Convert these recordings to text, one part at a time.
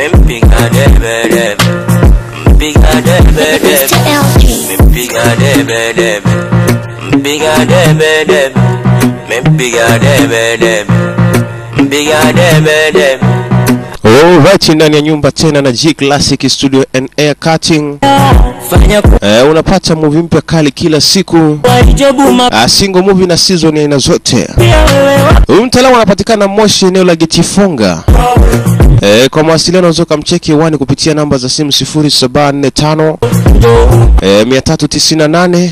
Mpiga debe debe, mpiga debe debe, Mr. LG. mpiga debe debe, mpiga debe debe, mpiga debe debe, mpiga debe debe. Alright, ndani ya nyumba tena na G Classic Studio and Air Cutting. Fanya Eh, unapata movie mpya kali kila siku. kwa hijabu Uh, single movie na season ya aina zote. mapya wewe Huyu mtaalamu anapatikana Moshi, eneo la Getifunga. Eh, kwa mawasiliano unaweza kumcheki hewani kupitia namba za simu 0745 eh, 398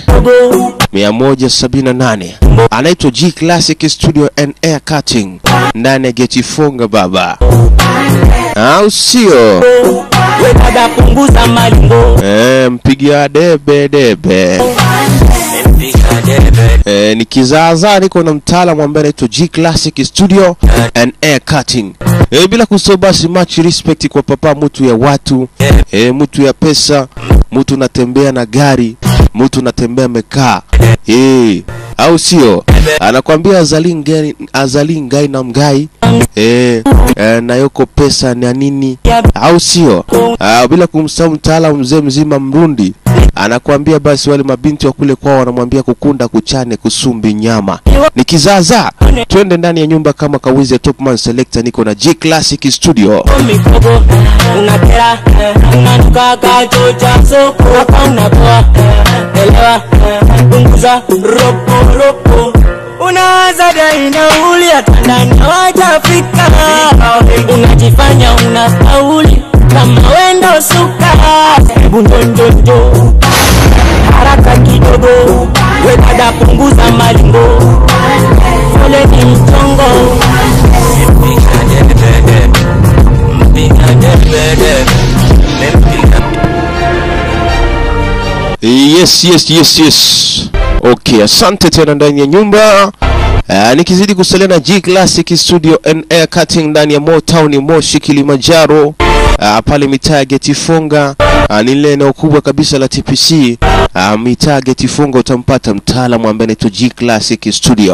178. Anaitwa G Classic Studio and Air Cutting ndani ya Getifunga baba, au sio? we dada punguza malingo Eh, mpigia debe debe. Mpiga debe Eh, ni kizaazaa niko na mtaalamu ambaye anaitwa G Classic Studio and Air Cutting. Eh, bila kusahau basi much respect kwa papa mtu ya watu, eh, mtu ya pesa, mtu unatembea na gari, mtu unatembea mekaa. Eh, au sio? Anakwambia azali ngai, azali ngai na mgai. Eh, eh, na yoko pesa na nini? Au sio? Ah, bila kumsahau mtaalamu mzee mzima Mrundi anakuambia basi wale mabinti wa kule kwao wanamwambia kukunda kuchane kusumbi nyama ni kizaazaa twende ndani ya nyumba kama kawizi ya topman selector niko na g classic studio mikogo unakera unanuka kacho cha soko hapa unapoa elewa punguza ropo ropo unawaza dai nauli hata ndani hawajafika unajifanya una kauli kama wendo suka hebu ndondondo haraka kidogo we dada punguza malingo fole ni mchongo yes yes yes yes okay asante tena ndani ya nyumba Uh, nikizidi kusalia na G Classic Studio and Air Cutting ndani ya Motown Moshi Kilimanjaro uh, pale mitaa ya Getifunga uh, ni lile eneo kubwa kabisa la TPC uh, mitaa ya Getifunga utampata mtaalamu ambaye anaitwa G Classic Studio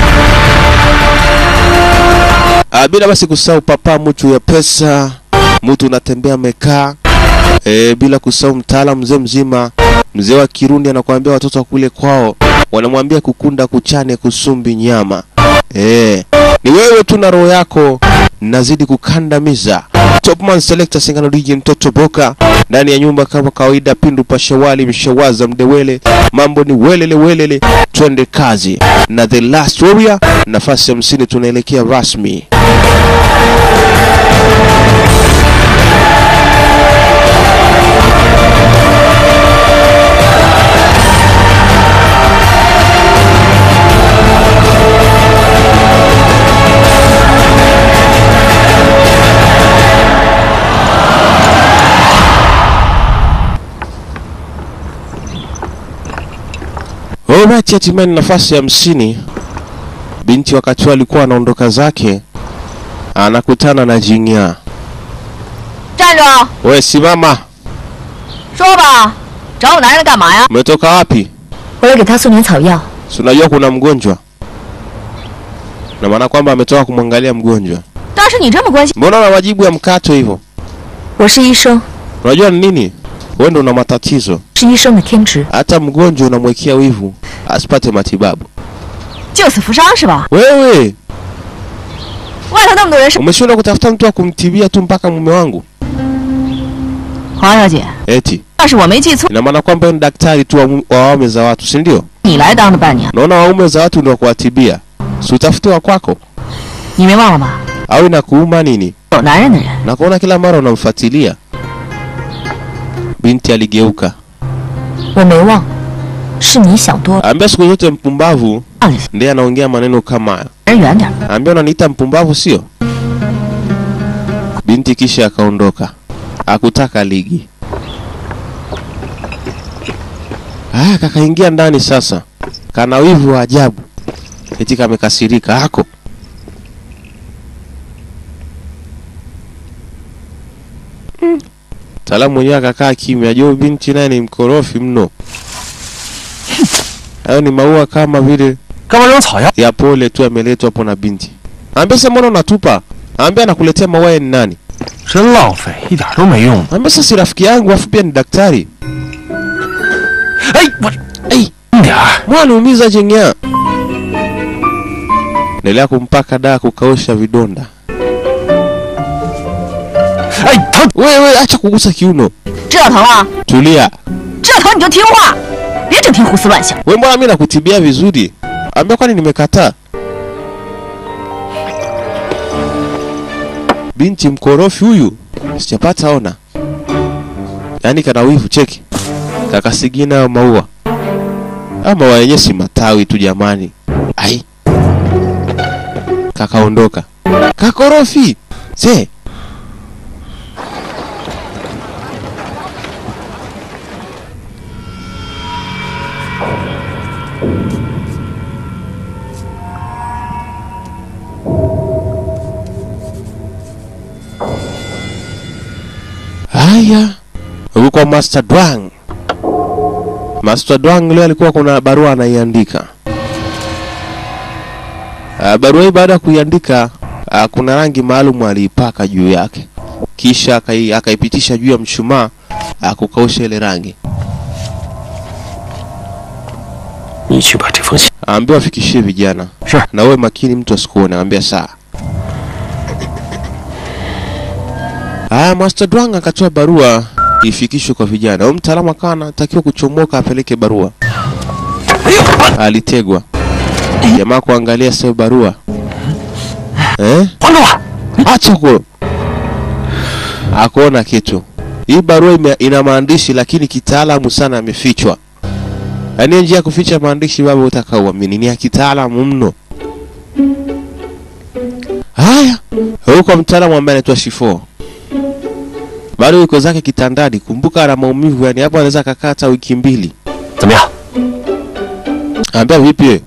uh, bila basi kusahau papa mtu ya pesa mtu unatembea mekaa e, bila kusahau mtaalamu mzee mzima mzee wa Kirundi anakuambia watoto wa kule kwao wanamwambia kukunda kuchane kusumbi nyama e, ni wewe tu na roho yako nazidi kukandamiza Topman Selector Singano DJ mtoto Boka ndani ya nyumba kama kawaida, pindu pashawali mshawaza mdewele, mambo ni welele welele, twende kazi na The Last Warrior, nafasi ya hamsini tunaelekea rasmi. Alright, hatimaye ni nafasi ya hamsini. Binti wakati huo alikuwa anaondoka zake, anakutana na Jingya. 站住！ We simama, 说吧，找我男人干嘛呀？ umetoka wapi? 我来给他送点草药。 Si unajua kuna mgonjwa, na maana kwamba ametoka kumwangalia mgonjwa. 当时你这么关心， Mbona una majibu ya mkato hivyo? 我是医生， Unajua ni nini? Wewe ndo una matatizo, 是医生的天职， hata mgonjwa unamwekea wivu asipate matibabu. 救死扶伤是吧？ Wewe 外头那么多人是 umeshindwa kutafuta mtu wa kumtibia tu mpaka mume wangu? 黄小姐， Eti 要是我没记错， ina maana kwamba wewe ni daktari tu wa mu- wa waume za watu, si ndio? 你来当的伴娘， Naona waume za watu ndio kuwatibia, si utafute wa kwako 你没忘了吧？ au inakuuma nini? 有男人的人， Na kuona kila mara unamfuatilia. Binti aligeuka, 我没忘，是你想多了， ambia siku zote mpumbavu 让你 ndiye anaongea maneno kama hayo. 人远点。 Ambia unaniita mpumbavu sio? Binti kisha akaondoka, akutaka ligi. Ah, kakaingia ndani sasa, kana wivu wa ajabu, eti kamekasirika ako Mtaalamu mwenyewe akakaa kimya. Ajua binti naye ni mkorofi mno. Hayo ni maua kama vile 干嘛扔草药？ ya pole tu ameletwa hapo na binti. Ambia sasa mbona unatupa? Ambia anakuletea maua ya ni nani? 真浪费，一点都没用。 Ambia sasa si rafiki yangu afu pia ni daktari. 哎，我 Ei, 点儿， mwana umiza jengea. Endelea kumpaka dawa kukausha vidonda. 哎，疼！ Wewe acha kugusa kiuno. 知道疼了？ Tulia. 知道疼你就听话，别整天胡思乱想。 We mbona mimi nakutibia vizuri? Ambia kwani nimekataa? Binti mkorofi huyu sijapata ona. Yaani kana wivu cheki. Kakasigina hayo maua. Ama maua yenyewe si matawi tu jamani. Ai. Kakaondoka. Kakorofi. Se. Haya, huku kwa Master Dwang. Master Dwang leo alikuwa kuna barua anaiandika. Ah, barua hii baada ya kuiandika ah, kuna rangi maalum aliipaka juu yake, kisha akai- akaipitisha juu ya mshumaa ah, kukausha ile rangi. 你去把这封信。 Aambia wafikishie vijana 是 na uwe makini, mtu asikuone. Aambia saa. Haya, Master Dwang akatoa barua ifikishwe kwa vijana. Huyo mtaalamu akawa anatakiwa kuchomoka apeleke barua. Alitegwa jamaa kuangalia sio barua eh? 还住我！ Acha huko. Hakuona kitu. Hii barua ime, ina maandishi lakini kitaalamu sana yamefichwa. Yaani njia ya kuficha maandishi baba utaka uamini ni ya kitaalamu mno. Haya, huko mtaalamu ambaye anaitwa Shifo. Bado yuko zake kitandani, kumbuka ana maumivu yani hapo anaweza kakaa hata wiki mbili. 怎么样？ Ambia vipi wewe?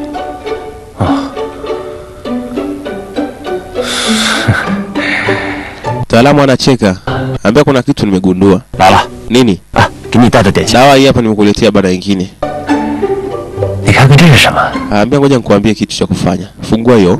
Mtaalamu anacheka. Ambia kuna kitu nimegundua. 来了， Nini? 啊，给你带的点心， Dawa hii hapa nimekuletea bada nyingine. 你看看这是什么？ Ambia ngoja nikuambie kitu cha kufanya. Fungua hiyo.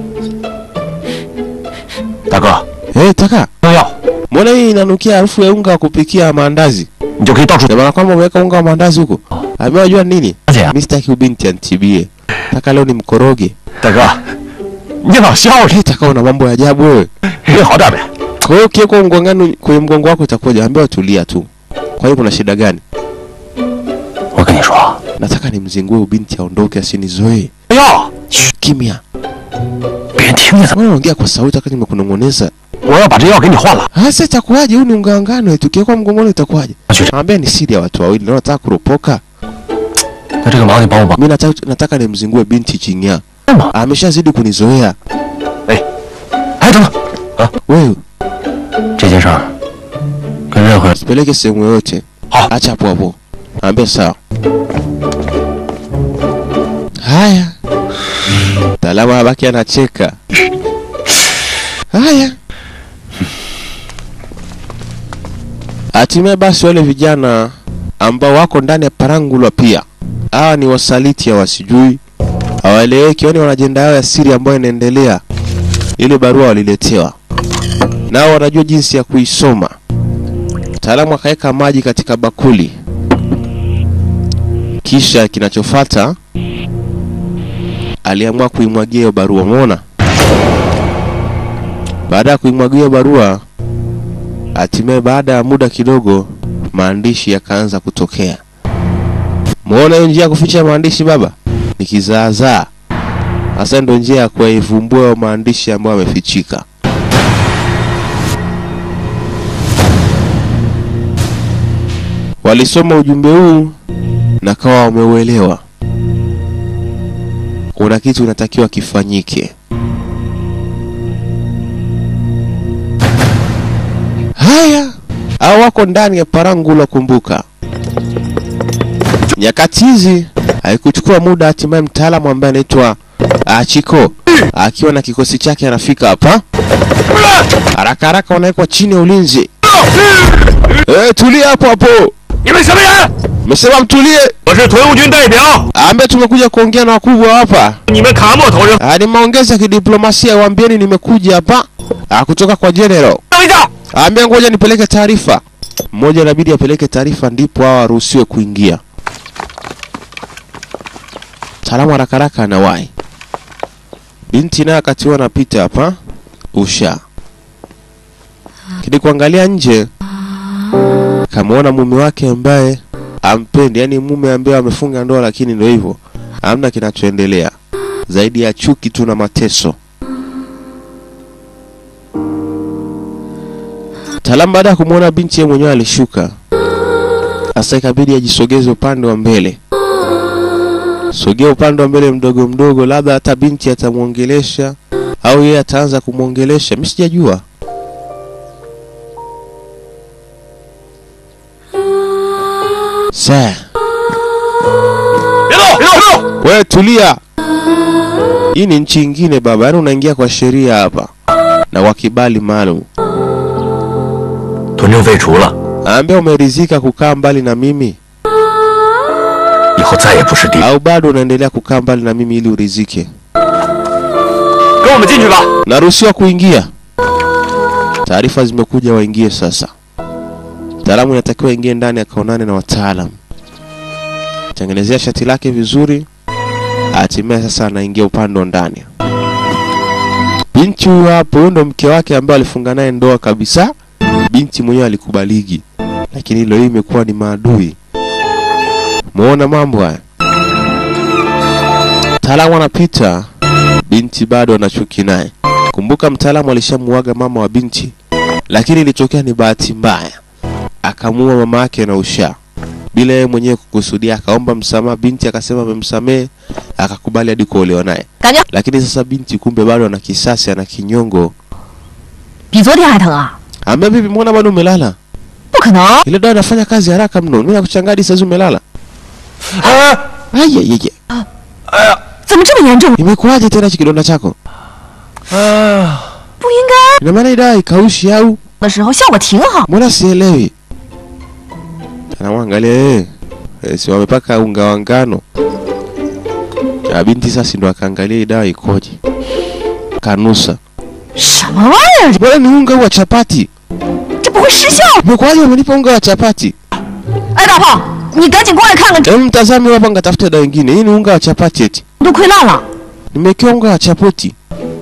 大哥， Eh, taka. 药药， Mbona hii inanukia harufu ya unga wa kupikia maandazi? 你就可以到处 Ndio maana kwamba umeweka unga wa maandazi huko. Ambia unajua nini? 而且啊， Mimi sitaki ubinti antibie. Taka leo ni mkoroge. 大哥，你老笑什 Eh, taka una mambo ya ajabu wewe. 么？好点没？ Kwa hiyo ukiwekwa mgongano kwenye mgongo wako itakuwaje? Ambia tulia tu. Kwa hiyo kuna shida gani? 我跟你说， Nataka nimzingue ubinti aondoke asinizoee. 药， Kimya. 别人听见怎么？ Mbona unaongea kwa sauti wakati nimekunong'oneza? 我要把这药给你换了。 Sasa itakuwaje? Huu ni unga wa ngano, tukiwekwa mgongoni itakuwaje? 学长， Ambia ni siri ya watu wawili, na nataka kuropoka. 那这个忙你帮我帮 Mimi nataka, nataka nimzingue binti Chinya. 忙。 Ameshazidi kunizoea. 哎，等等， Wewe 这件事儿跟任何人 usipeleke sehemu yoyote. Hao. Acha hapo hapo. Ambia sawa. Haya. Mtaalamu abaki anacheka. Haya. Hatimaye basi wale vijana ambao wako ndani ya Parangulwa pia, hawa ni wasaliti, hawasijui, hawaeleweki, yaani wana ajenda yao ya siri ambayo inaendelea. Ile barua waliletewa, nao wanajua jinsi ya kuisoma. Mtaalamu akaweka maji katika bakuli, kisha kinachofuata aliamua kuimwagia hiyo barua. Umeona? Baada ya kuimwagia hiyo barua, hatimaye baada ya muda kidogo maandishi yakaanza kutokea. Muona hiyo njia ya kuficha maandishi baba? Ni kizaazaa. Sasa ndio njia ya kuivumbua hayo maandishi ambayo yamefichika. Walisoma ujumbe huu na kawa wameuelewa. Kuna kitu inatakiwa kifanyike. Haya, hao wako ndani ya Parangula. Kumbuka nyakati hizi haikuchukua muda, hatimaye mtaalamu ambaye anaitwa ah, Chiko akiwa na kikosi chake anafika hapa haraka haraka, wanawekwa chini ya ulinzi. Eh, tulia hapo hapo. 你们什么人？ Mesema mtulie. 我是屯务军代表， Ambe tumekuja kuongea na wakubwa hapa. 你们卡莫头上 Ah, ni maongezi ya kidiplomasia, waambieni nimekuja hapa ah, kutoka kwa general. 等一下， Aambia ngoja nipeleke taarifa. Mmoja inabidi apeleke taarifa ndipo hao waruhusiwe kuingia. Mtaalamu haraka haraka anawahi. Binti naye wakati huo anapita hapa usha. Kidi kuangalia nje kamwona mume wake ambaye ampendi, yani mume ambaye amefunga ndoa, lakini ndio hivyo, hamna kinachoendelea zaidi ya chuki tu na mateso. Mtaalamu baada ya kumwona binti yeye mwenyewe alishuka. Sasa ikabidi ajisogeze upande wa mbele. Sogea upande wa mbele mdogo mdogo, labda hata binti atamwongelesha au yeye ataanza kumwongelesha, mimi sijajua. Sasa 别动，别动，别动！ wewe tulia. Hii ni nchi ingine baba, yaani unaingia kwa sheria hapa na kwa kibali maalum. 屯政废除了， Ambia umeridhika kukaa mbali na mimi 以后再也不是敌人。 au bado unaendelea kukaa mbali na mimi ili uridhike? 跟我们进去吧。 Naruhusiwa kuingia. Taarifa zimekuja, waingie sasa. Mtaalamu inatakiwa ingie ndani akaonane na wataalam, tengenezea shati lake vizuri, hatimaye sasa anaingia upande wa ndani. Binti huyu hapo, huyo ndo mke wake ambaye alifunga naye ndoa kabisa. Binti mwenyewe alikubaliki, lakini leo hii imekuwa ni maadui. Muona mambo haya. Mtaalamu anapita, binti bado anachuki naye. Kumbuka mtaalamu alishamuaga mama wa binti, lakini ilitokea ni bahati mbaya, akamuua mama yake na usha bila yeye mwenyewe kukusudia. Akaomba msamaha, binti akasema amemsamehe, akakubali hadi kuolewa naye. 感觉 Lakini sasa binti kumbe bado ana kisasi, ana kinyongo. 比昨天还疼啊？ Ambia bibi, mbona bado umelala? 不可能！ Ile dawa inafanya kazi haraka mno, mimi nakuchanganya hadi sasa umelala. 哎， Ayeyeye, 怎么这么严重？ imekuwaje tena hichi kidonda chako? 哎呀， 不应该 Ina maana hii dawa ikaushi au? 的时候效果挺好。 Mbona sielewi? Anamwangalia eh, eh, si wamepaka unga wa ngano. Ya binti sasa ndo akaangalia hii dawa ikoje. Kanusa. 什么玩意儿？ Bwana ni unga wa chapati. 这不会失效？ Umekwaje umenipa unga wa chapati? 哎，大炮，你赶紧过来看看，这 Hebu mtazame hapa ngatafuta dawa nyingine. Hii ni unga wa chapati eti. 都溃烂了。 Nimewekewa unga wa chapati.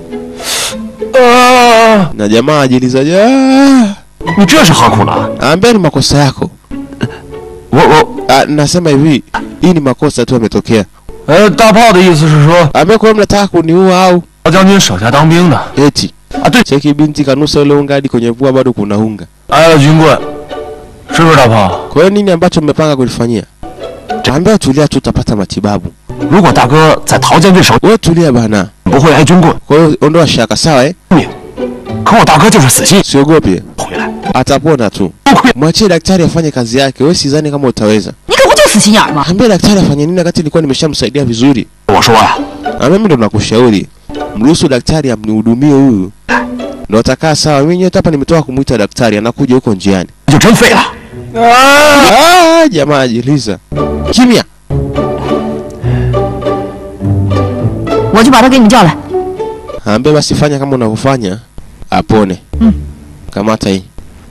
啊， Na jamaa ajilizaje? "Ah, 你这是何苦呢？ Ambia ni makosa yako. 我我 Ah, nasema hivi, hii ni makosa tu yametokea. 呃，大炮的意思是说， Ambia kwa mnataka kuniua au 老将军手下当兵的 eti? 啊，对， Cheki binti kanusa ule unga hadi kwenye pua bado kuna unga. 挨了军棍，是不是大炮？ Kwa hiyo nini ambacho mmepanga kulifanyia? Ambia tulia tu utapata matibabu. 如果大哥在陶将军手 Wewe tulia bana. 不会挨军棍， Kwa hiyo ondoa shaka sawa eh? 命。可我大哥就是死心， Usiogope. 回来 Atapona tu. 不亏。 Mwachie daktari afanye kazi yake. Wewe sidhani kama utaweza. 你可不就死心眼儿吗？ Ambia daktari afanye nini wakati nilikuwa nimeshamsaidia vizuri. 我说呀、 Na mimi ndo nakushauri. Mruhusu daktari amnihudumie huyu. Ndo atakaa sawa. Mimi nyote hapa nimetoka kumuita daktari anakuja huko njiani. 就真废了。 Ah, jamaa ajiliza. Kimya. 我去把他给你叫来。 Ambia basi fanya kama unavyofanya apone. Kamata hii.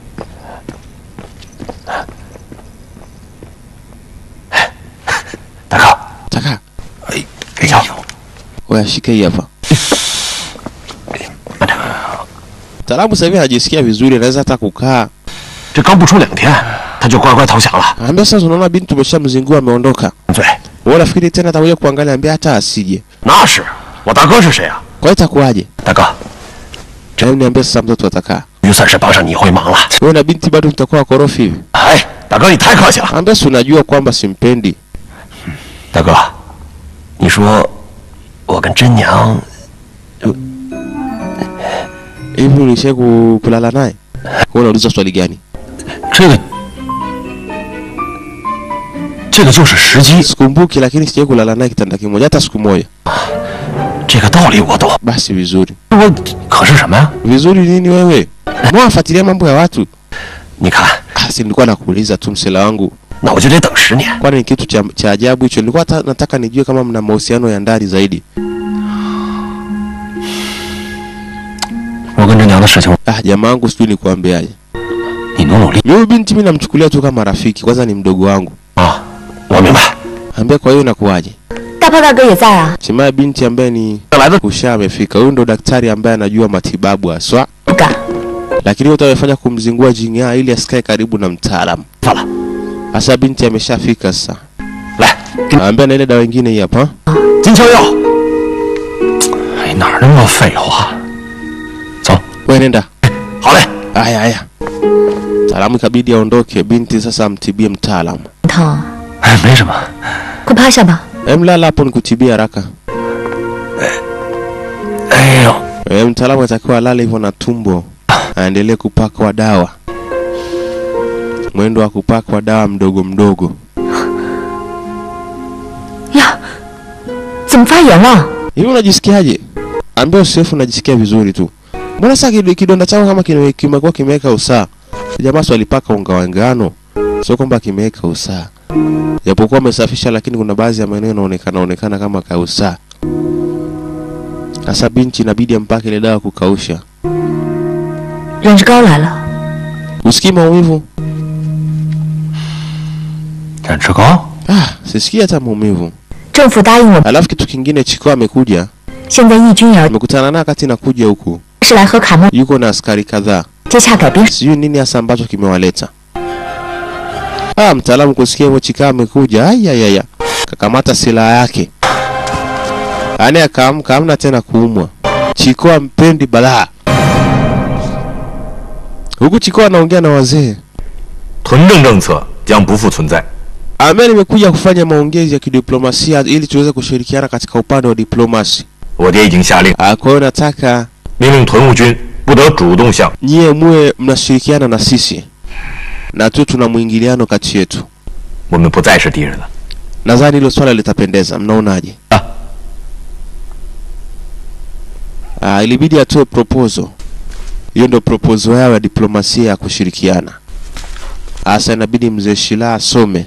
大哥， Taka. 哎，给药。 Wewe shika hii hapa. Taalamu sasa hivi anajisikia vizuri, anaweza hata kukaa. 这刚不出两天，他就乖乖投降了。 Ambia sasa unaona binti tumeshamzingua ameondoka. 对， Wewe nafikiri tena atakuja kuangalia ambia hata asije. 那是我大哥是谁啊？ Kwa hiyo itakuwaje? 大哥， Hebu niambie sasa mtoto atakaa. 就算是帮上你一回忙了。 Wewe na binti bado mtakuwa wakorofi hivi. 哎，大哥你太客气了。 Ambia si unajua kwamba simpendi. 大哥，你说我跟真娘 Hivi ulishai ku- kulala naye? Wewe unauliza swali gani? 这个，这个就是时机， Sikumbuki lakini sijai kulala naye kitanda kimoja hata siku moja. 这个道理我懂。 Basi vizuri. 我可是什么呀？ Vizuri nini wewe? Mbona wafuatilia mambo ya watu? 你看， Ah, si nilikuwa nakuuliza tu msela wangu. 那我就得等十年。 Kwani ni kitu cha, cha ajabu hicho? Nilikuwa hata nataka nijue kama mna mahusiano ya ndani zaidi. 我跟真娘的事情， Ah, Ah, jamaa wangu sijui nikuambiaje. 你努努力 Mimi huyu binti mimi namchukulia tu kama rafiki, kwanza ni mdogo wangu. 啊！我明白。 Ambia kwa hiyo inakuwaje? 大炮大哥也在啊， Hatimaye binti ambaye ni 来的 Usha amefika. Huyu ndo daktari ambaye anajua matibabu haswa, 不敢。 lakini wote wamefanya kumzingua Jing'aa ili asikae karibu na mtaalamu. 放了， Sasa binti ameshafika sasa. 来，给你 Ambia na ile dawa nyingine hii hapa. 金枪药。哎，哪儿那么多废话？走， Wewe nenda. 好嘞。 Haya haya. Mtaalamu ikabidi aondoke, binti sasa amtibie mtaalamu. 疼， 哎，没什么。 快趴下吧。 Em, lala hapo nikutibie haraka. 哎呦， E, mtaalamu anatakiwa alale hivyo na tumbo, aendelee kupakwa dawa, mwendo wa kupakwa dawa mdogo mdogo. 呀，怎么发炎了？ Hivi unajisikiaje? Ambia usirefu unajisikia vizuri tu. Mbona sasa kid- kidonda chako kama kime- kimekuwa kimeweka usaa? Jamaa swali alipaka unga wa ngano, sio kwamba kimeweka usaa. Japokuwa amesafisha, lakini kuna baadhi ya maeneo yanaonekana onekana kama kausaa. Sasa binti inabidi ampake ile dawa kukausha. 忍着膏来了， Usikii maumivu? 忍吃膏？ Ah, sisikii hata maumivu. 政府答应我们， Alafu kitu kingine, Chiko amekuja, 现在义军也要 amekutana naye wakati nakuja huku, 是来和卡莫 yuko na askari kadhaa. 接洽改兵。 sijui nini hasa ambacho kimewaleta. Ah, mtaalamu kusikia hivyo Chika amekuja, ayayaya, kakamata silaha yake, yaani akaamka, hamna tena kuumwa. Chiko ampendi balaa. Huku Chiko anaongea na wazee, 屯政政策将不复存在。 ambaye nimekuja kufanya maongezi ya kidiplomasia ili tuweze kushirikiana katika upande wa diplomasi. 我爹已经下令， Ah, kwa hiyo nataka 命令屯务军不得主动向 nyie muwe mnashirikiana na sisi na tu tuna mwingiliano kati yetu. 我们不再是敌人了。 Nadhani hilo swala litapendeza, mnaonaje? Ah. Ah, ilibidi atoe proposal. Hiyo ndio proposal yao ya diplomasia ya kushirikiana. Asa inabidi mzee Shila asome.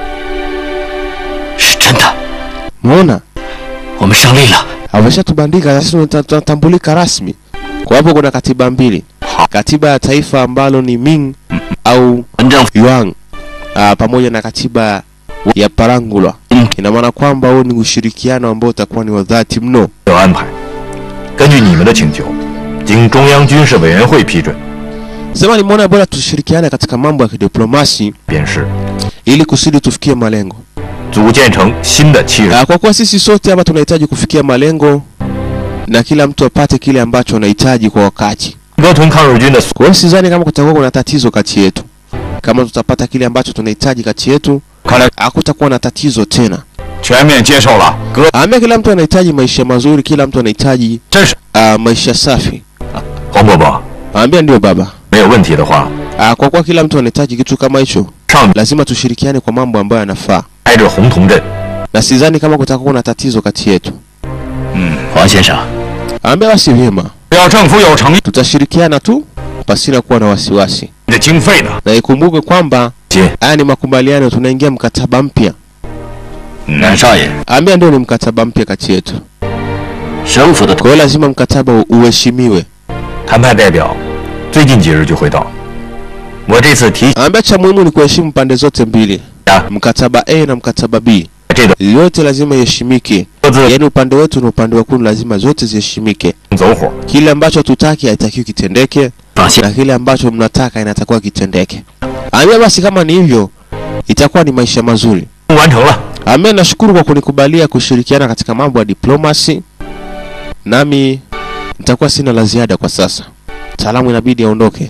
是真的， Umeona? 我们胜利了。 Ameshatubandika sasa tunata- tunatambulika rasmi. Kwa hapo kuna katiba mbili. Katiba ya taifa ambalo ni Ming au 文政府 Yuan ah, pamoja na katiba ya Parangulwa. Mm. Ina maana kwamba huo ni ushirikiano ambao utakuwa ni wa dhati mno. 有安排，根据你们的请求，经中央军事委员会批准， Sema nimeona bora tushirikiane katika mambo ya kidiplomasi 便是 ili kusudi tufikie malengo. 组建成新的七人 Ah, kwa kuwa sisi sote hapa tunahitaji kufikia malengo na kila mtu apate kile ambacho anahitaji kwa wakati. 格屯抗日军的 Kwa hiyo sidhani kama kutakuwa kuna tatizo kati yetu. Kama tutapata kile ambacho tunahitaji kati yetu, 看来 hakutakuwa na tatizo tena. 全面接受了格， Ambia kila mtu anahitaji maisha mazuri, kila mtu anahitaji 这是 uh, maisha safi. 黄伯伯， Ambia ndio baba. 没有问题的话， Uh, kwa kuwa kila mtu anahitaji kitu kama hicho, 上 lazima tushirikiane kwa mambo ambayo yanafaa, 挨着红铜镇， na sidhani kama kutakuwa na tatizo kati yetu. 黄先生， Ambia basi vyema, 只要政府有诚意 tutashirikiana tu pasina kuwa na wasiwasi, 的经费呢， na ikumbuke kwamba 姐， haya ni makubaliano, tunaingia mkataba mpya. 南少爷， Ambia ndio ni mkataba mpya kati yetu, 省府的 kwa hiyo lazima mkataba u- uheshimiwe. 谈判代表最近几日就会到。我这次提 Ambia cha muhimu ni kuheshimu pande zote mbili, 啊， mkataba A na mkataba B, 这个 yote lazima iheshimike. 各自 Yaani upande wetu na upande wa kuni lazima zote ziheshimike. 走火， Kile ambacho tutaki haitakiwi kitendeke 放心， na kile ambacho mnataka inatakiwa kitendeke. Ambia basi kama ni hivyo itakuwa ni maisha mazuri. 完成了。 Ambia nashukuru kwa kunikubalia kushirikiana katika mambo ya diplomasi. Nami nitakuwa sina la ziada kwa sasa. Mtaalamu inabidi aondoke.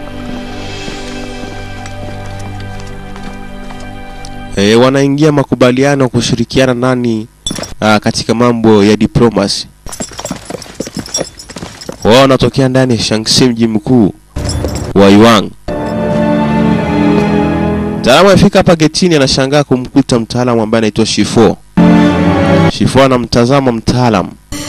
E, wanaingia makubaliano kushirikiana nani aa, katika mambo ya diplomasi. Wao wanatokea ndani ya Shaanxi, mji mkuu wa Yuan. Mtaalamu amefika hapa getini, anashangaa kumkuta mtaalamu ambaye anaitwa Shifo. Shifo anamtazama mtaalamu.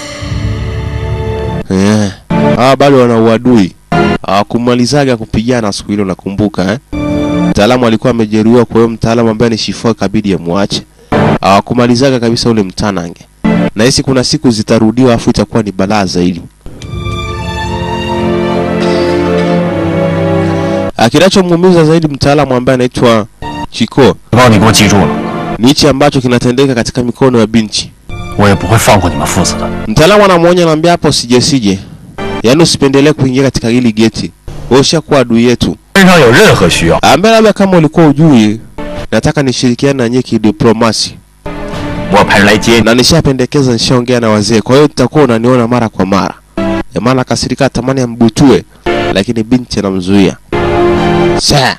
Eh, hawa bado wana uadui. Hawakumalizaga kupigana siku hilo, nakumbuka eh. Mtaalamu alikuwa amejeruhiwa, kwa hiyo mtaalamu ambaye ni Shifo ikabidi amwache. Hawakumalizaga kabisa ule mtanange. Nahisi kuna siku zitarudiwa, afu itakuwa ni balaa zaidi. Ah, Kinachomuumiza zaidi mtaalamu ambaye anaitwa Chiko 只要你给我记住了， ni hichi ambacho kinatendeka katika mikono ya binti. 我也不会放过你们父子的。 Mtaalamu anamwonya anamwambia, hapo usije sije, yaani usipendelee kuingia katika hili geti, wewe ushakuwa adui yetu. 身上有任何需要， Ambaye labda kama ulikuwa ujui, nataka nishirikiane na nyie kidiplomasi, 我派人来接你。 na nishapendekeza, nishaongea na wazee, kwa hiyo utakuwa unaniona mara kwa mara. Jamaa akasirika, tamani ambutue, lakini binti anamzuia. Saa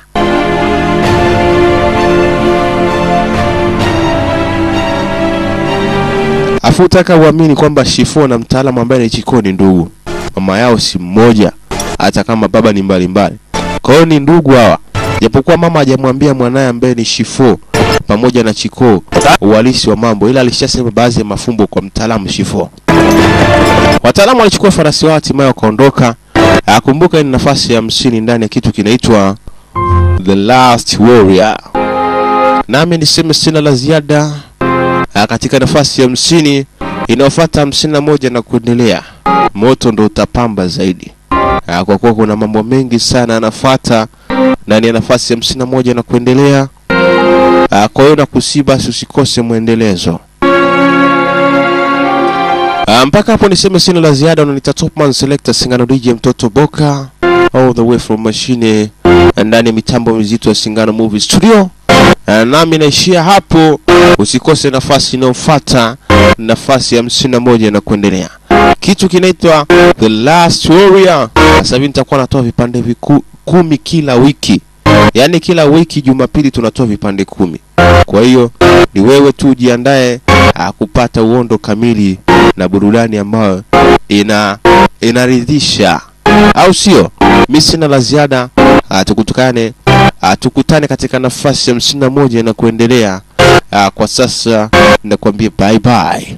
afu utaka uamini kwamba Shifo na mtaalamu ambaye ni Chiko ni ndugu, mama yao si mmoja, hata kama baba ni mbalimbali. Kwa hiyo ni ndugu hawa, japokuwa mama hajamwambia mwanaye ambaye ni Shifo pamoja na Chiko uhalisi wa mambo, ila alishasema baadhi ya mafumbo kwa mtaalamu Shifo. Wataalamu walichukua farasi wao, hatimaye wakaondoka. Akumbuka hii ni nafasi ya hamsini ndani ya kitu kinaitwa The Last Warrior. Nami niseme sina la ziada Ah, katika nafasi ya hamsini inayofuata hamsini na moja na kuendelea, moto ndo utapamba zaidi. Ah, Kwa kuwa kuna mambo mengi sana yanafuata ndani ya nafasi ya hamsini na moja na kuendelea. Ah, Kwa hiyo nakusii basi usikose mwendelezo. Ah, mpaka hapo niseme sina la ziada. Unanita Topman Selector Singano DJ mtoto Boka all the way from mashine ndani ya mitambo mizito ya Singano Movie Studio. Ah, nami naishia hapo. Usikose nafasi inayofuata, nafasi ya hamsini na moja na kuendelea. Kitu kinaitwa The Last Warrior. Sasa hivi nitakuwa natoa vipande viku, kumi kila wiki, yaani kila wiki Jumapili tunatoa vipande kumi. Kwa hiyo ni wewe tu ujiandae ah, kupata uondo kamili na burudani ambayo ina inaridhisha, au sio? Mi sina la ziada. Ah, tukutukane ah, tukutane katika nafasi ya hamsini na moja na kuendelea. Ah, kwa sasa nakwambia bye bye.